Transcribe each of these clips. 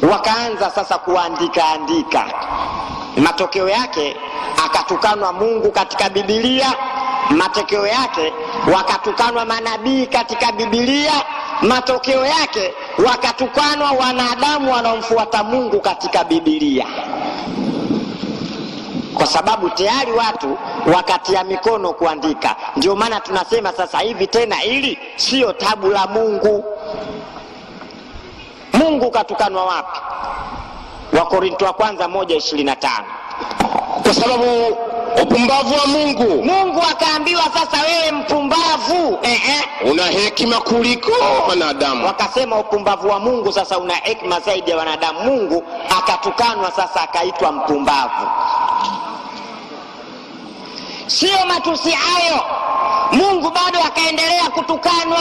wakaanza sasa kuandika andika matokeo yake akatukanwa mungu katika bibilia matokeo yake wakatukanwa manabii katika bibilia matokeo yake wakatukanwa wanadamu wanaomfuata mungu katika bibilia kwa sababu tayari watu wakatia mikono kuandika ndio maana tunasema sasa hivi tena hili siyo tabu la mungu mungu katukanwa wapi wakorinto wa kwanza moja ishirini na tano kwa sababu upumbavu wa mungu mungu akaambiwa sasa wewe mpumbavu Ehe. una hekima kuliko wanadamu wakasema upumbavu wa mungu sasa una hekima zaidi ya wanadamu mungu akatukanwa sasa akaitwa mpumbavu siyo matusi hayo mungu bado akaendelea kutukanwa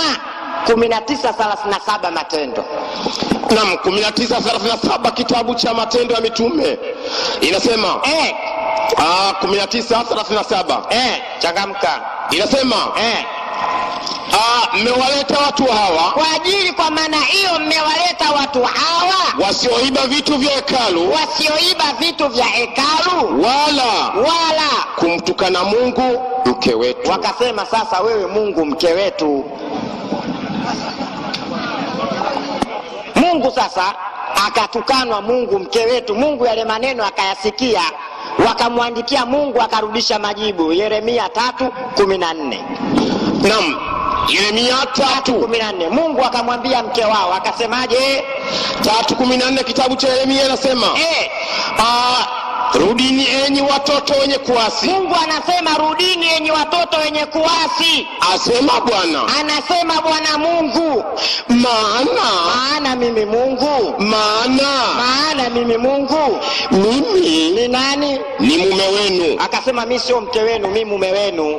1937 matendo nam 1937 kitabu cha matendo ya mitume inasema eh, ah, 1937 eh, changamka inasema eh. ah, mmewaleta watu hawa kwa ajili kwa maana hiyo mmewaleta watu hawa wasioiba vitu vya hekalu wasioiba vitu vya hekalu wala wala kumtukana mungu mke wetu wakasema sasa wewe mungu mke wetu mungu sasa akatukanwa mungu mke wetu mungu yale maneno akayasikia wakamwandikia mungu akarudisha majibu yeremia tatu kumi na nne nam yeremia tatu kumi na nne mungu akamwambia mke wao akasemaje tatu kumi na nne kitabu cha yeremia inasema eh, ah, rudini enyi watoto wenye kuasi mungu anasema rudini yenye watoto wenye kuasi asema bwana anasema bwana mungu maana maana mimi mungu maana maana mimi mungu mimi ni nani ni mume wenu akasema mi sio mke wenu mi mume wenu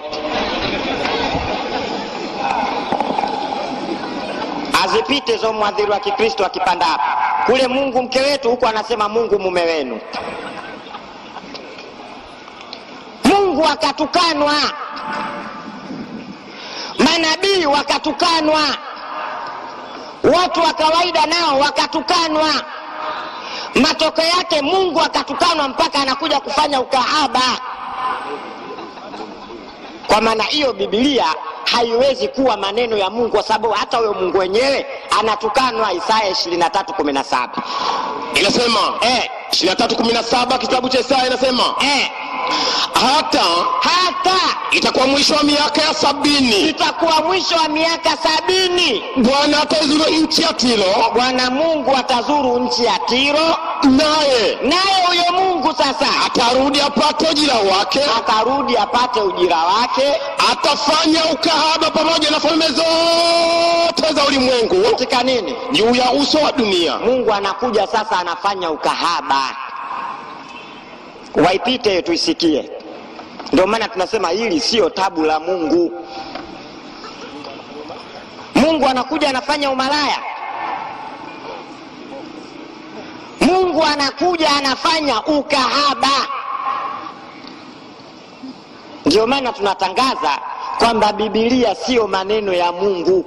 azipite hizo mwadhiri wa kikristo akipanda hapa kule mungu mke wetu huku anasema mungu mume wenu mungu akatukanwa manabii wakatukanwa watu wa kawaida nao wakatukanwa matokeo yake mungu akatukanwa mpaka anakuja kufanya ukahaba kwa maana hiyo bibilia haiwezi kuwa maneno ya mungu kwa sababu hata huyo mungu wenyewe anatukanwa isaya 2317 inasema eh, 2317 kitabu cha isaya inasema eh, hata hata itakuwa mwisho wa miaka ya sabini itakuwa mwisho wa miaka sabini bwana ataizuru nchi ya tilo bwana mungu atazuru nchi ya tiro naye naye huyo mungu sasa atarudi apate ujira wake atarudi apate ujira wake atafanya ukahaba pamoja na falme zote za ulimwengu katika nini juu ya uso wa dunia mungu anakuja sasa anafanya ukahaba waipite hiyo tuisikie ndio maana tunasema hili siyo tabu la mungu mungu anakuja anafanya umalaya mungu anakuja anafanya ukahaba ndio maana tunatangaza kwamba bibilia siyo maneno ya mungu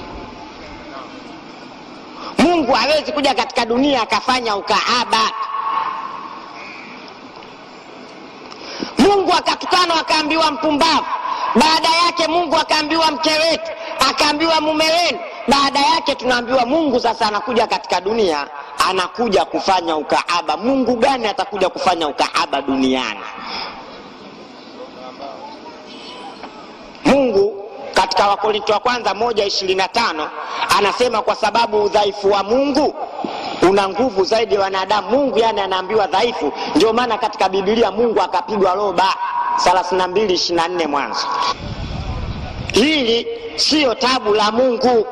mungu hawezi kuja katika dunia akafanya ukahaba mungu akatukanwa akaambiwa mpumbavu baada yake mungu akaambiwa mke wetu akaambiwa mume wenu baada yake tunaambiwa mungu sasa anakuja katika dunia anakuja kufanya ukahaba mungu gani atakuja kufanya ukahaba duniani mungu katika wakorinto wa kwanza moja ishirini na tano anasema kwa sababu udhaifu wa mungu una nguvu zaidi ya wanadamu mungu yani anaambiwa dhaifu ndio maana katika bibilia mungu akapigwa roba 32 24 mwanzo hili siyo tabu la mungu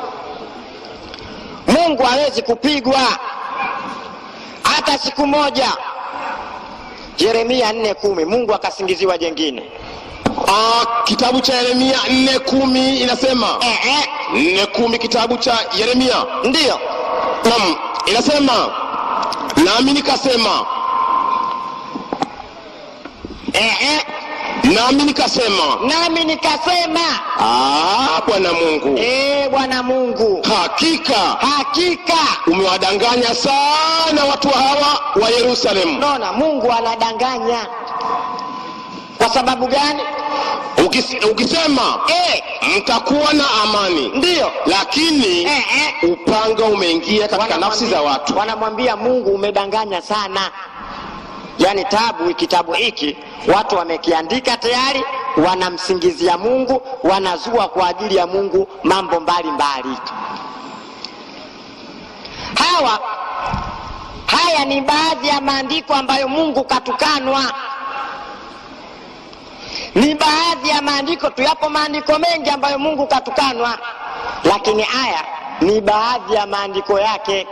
mungu hawezi kupigwa hata siku moja yeremia 4 kumi mungu akasingiziwa jengine Ah, kitabu cha yeremia 4 inasema eh, eh, 4 kitabu cha yeremia ndiyo nam inasema nami nikasema eh, eh, nami nikasema nami nikasema "Ah, bwana mungu ee bwana mungu hakika hakika umewadanganya sana watu hawa wa yerusalemu naona mungu anadanganya kwa sababu gani Ukis, ukisema e, mtakuwa na amani ndiyo lakini e, e. upanga umeingia katika nafsi za watu wanamwambia mungu umedanganya sana yaani tabu kitabu hiki watu wamekiandika tayari wanamsingizia mungu wanazua kwa ajili ya mungu mambo mbalimbali mbali. hawa haya ni baadhi ya maandiko ambayo mungu katukanwa ni baadhi ya maandiko tu yapo maandiko mengi ambayo mungu katukanwa lakini haya ni baadhi ya maandiko yake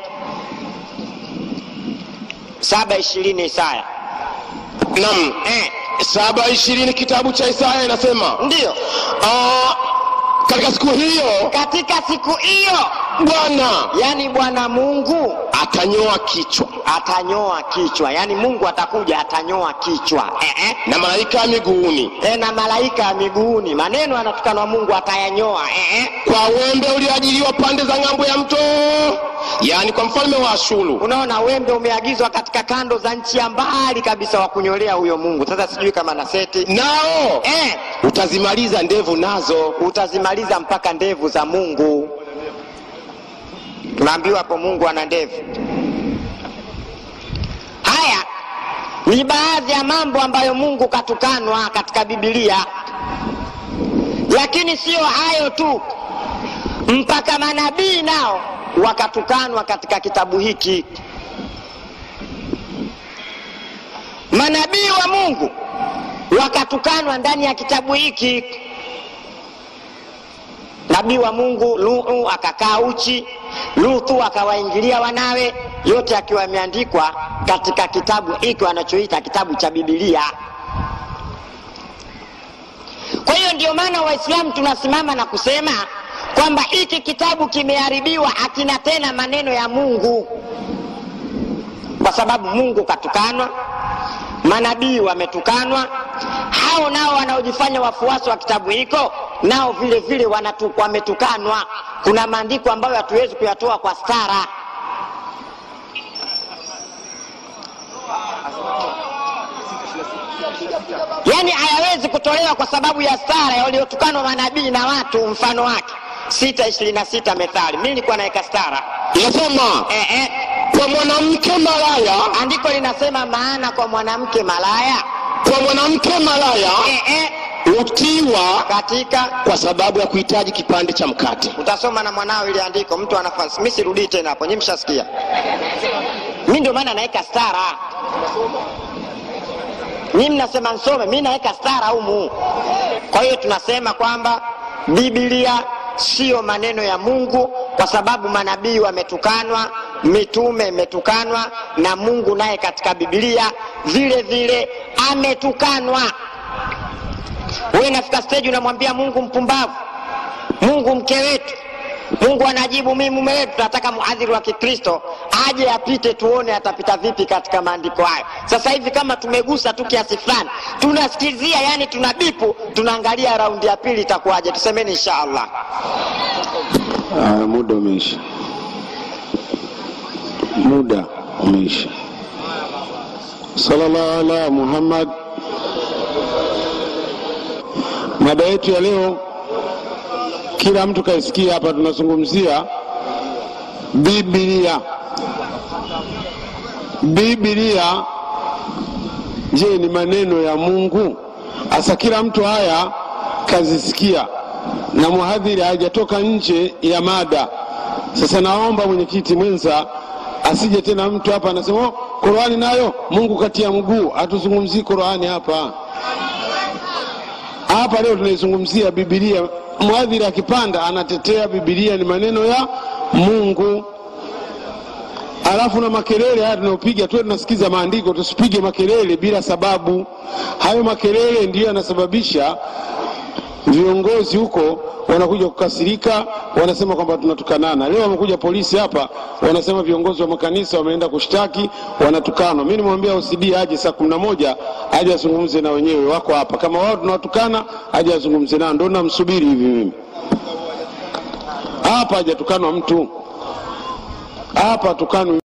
saba ishirini isaya nam eh, saba ishirini kitabu cha isaya inasema ndiyo "Ah, katika siku hiyo katika siku hiyo bwana yani bwana mungu atanyoa kichwa atanyoa kichwa yani mungu atakuja atanyoa kichwa eh, eh. na malaika ya miguuni E, na malaika ya miguuni maneno yanatukanwa mungu atayanyoa eh, eh. kwa wembe ulioajiliwa pande za ng'ambo ya mto yaani kwa mfalme wa ashuru unaona wembe umeagizwa katika kando za nchi ya mbali kabisa wa kunyolea huyo mungu sasa sijui kama na seti nao eh, utazimaliza ndevu nazo utazimaliza mpaka ndevu za mungu tunaambiwa hapo mungu ana ndevu haya ni baadhi ya mambo ambayo mungu katukanwa katika bibilia lakini siyo hayo tu mpaka manabii nao wakatukanwa katika kitabu hiki manabii wa mungu wakatukanwa ndani ya kitabu hiki nabii wa mungu Nuhu akakaa uchi, Luthu akawaingilia wanawe, yote akiwa yameandikwa katika kitabu hiki wanachoita kitabu cha Bibilia. Kwa hiyo ndio maana Waislamu tunasimama na kusema kwamba hiki kitabu kimeharibiwa, hakina tena maneno ya Mungu, kwa sababu Mungu katukanwa, manabii wametukanwa, hao nao wanaojifanya wafuasi wa kitabu hiko nao vile vile wanatu, wametukanwa. Kuna maandiko ambayo hatuwezi kuyatoa kwa stara. Yaani hayawezi kutolewa kwa sababu ya stara waliotukanwa manabii na watu mfano wake. sita ishirini na sita Methali. Mimi nilikuwa naweka stara inasema eh, eh. kwa mwanamke malaya Andiko linasema maana kwa mwanamke malaya kwa mwanamke malaya eh, eh. utiwa katika kwa sababu ya kuhitaji kipande cha mkate utasoma na mwanao ili andiko mtu anafasi mi sirudii tena hapo nyi mshasikia mi ndio maana naweka stara nyi mnasema nsome mi naweka stara humu kwa hiyo tunasema kwamba bibilia siyo maneno ya mungu kwa sababu manabii wametukanwa mitume imetukanwa na mungu naye katika bibilia vile vile ametukanwa wewe nafika stage unamwambia mungu mpumbavu mungu mke wetu mungu anajibu mimi mume wetu tunataka muadhiri wa kikristo aje apite tuone atapita vipi katika maandiko hayo sasa hivi kama tumegusa tu kiasi fulani tunasikizia yani tuna bipu tunaangalia raundi ya pili itakuwaje tusemeni insha allah Ah, muda umeisha, muda umeisha. Sallallahu ala Muhammad. Mada yetu ya leo, kila mtu kaisikia hapa, tunazungumzia Biblia. Biblia, je, ni maneno ya Mungu? Hasa kila mtu haya kazisikia na mhadhiri hajatoka nje ya mada. Sasa naomba mwenyekiti mwenza asije tena mtu hapa anasema oh, Qurani nayo Mungu katia mguu. Hatuzungumzii Qurani hapa hapa leo tunaizungumzia Biblia. Mhadhiri akipanda anatetea Biblia ni maneno ya Mungu, alafu na makelele haya tunayopiga tuwe tunasikiza maandiko, tusipige makelele bila sababu. Hayo makelele ndiyo yanasababisha viongozi huko wanakuja kukasirika, wanasema kwamba tunatukanana. Leo wamekuja polisi hapa, wanasema viongozi wa makanisa wameenda kushtaki, wanatukanwa. Mimi nimwambia OCD aje saa kumi na moja aje azungumze na wenyewe, wako hapa. Kama wao tunawatukana, aje azungumze nao, ndo namsubiri hivi mimi hapa. Hajatukanwa mtu hapa, tukanwi